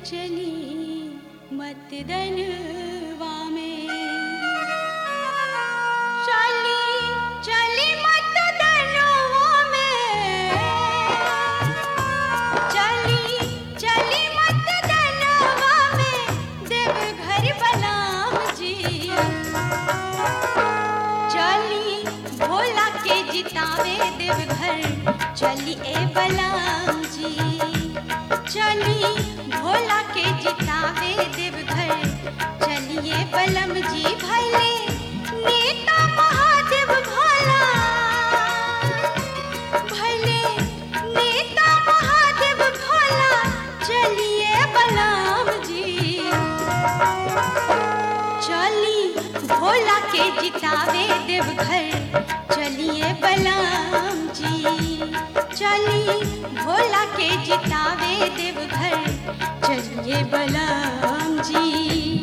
चली मत दनवा में चली चली मत दनवा में चली चली मत दनवा में देवघर बलाम जी चली भोला के जितावे देवघर चली ए बलाम जी चली भोला के जितावे देवघर चलिए बलम जी भले नेता महादेव भोला भले नेता महादेव भोला चलिए बलम जी चली भोला के जितावे देवघर चलिए बलराम जी चली भोला के जितावे देवघर चलिए बलराम जी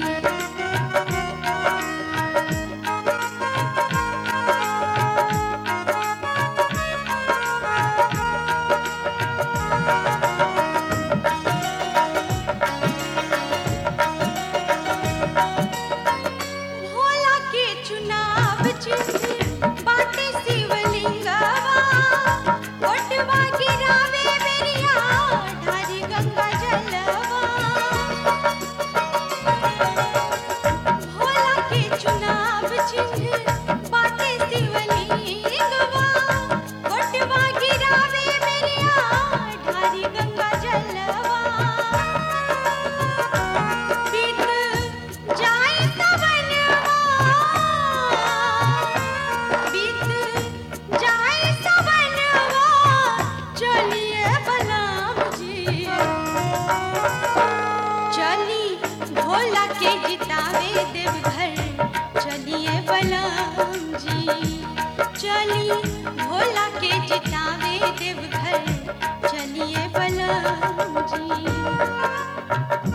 भोला के चुनाव चिन्ह बाटे शिवलिंगवा ओटवा गिरावे बेरिया ढारी गंगा जलवा भोला के चुनाव चिन्ह बाटे शिवलिंगवा ओटवा गिरावे बेरिया ढारी गंगा जलवा बीत जाए सवनवा बीत जाए सवनवा चलिए बलराम जी चली भोला के जितावे देवघर चलिए बलराम जी चली भोला के जितावे देवघर चलिए बलराम जी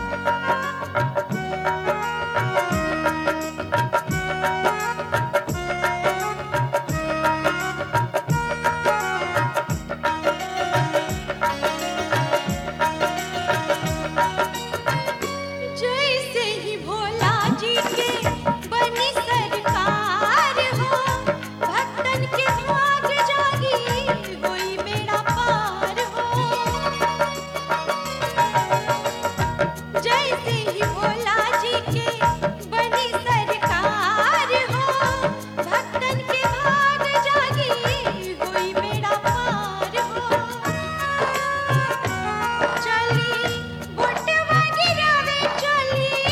जैसे ही भोला जी के बनी सरकार हो भक्तन के भाग जागी होई बेड़ा पार हो जैसे ही भोला जी के बनी सरकार हो भक्तन के भाग जागी होई बेड़ा पार हो चली बोटवा गिरावे चली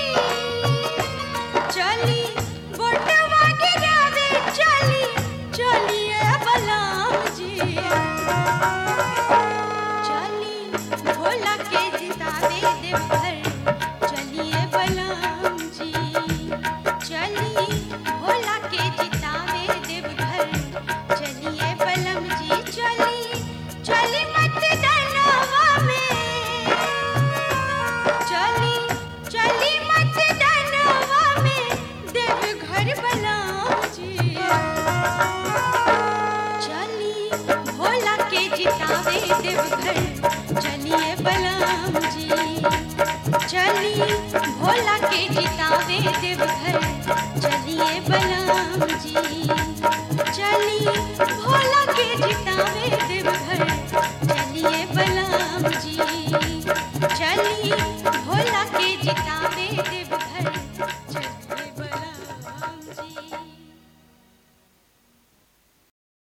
चली बोटवा गिरावे चली चलिए बलराम जी चली भोला के जितावे देवघर चलिए बलराम जी चली भोला के जितावे देवघर चलिए बलम जी चली चली मत डरवा में चली चली मत डरवा में देवघर बलराम जी चली भोला के जितावे देवघर चलिए बलराम जी चली भोला के जितावे देवघर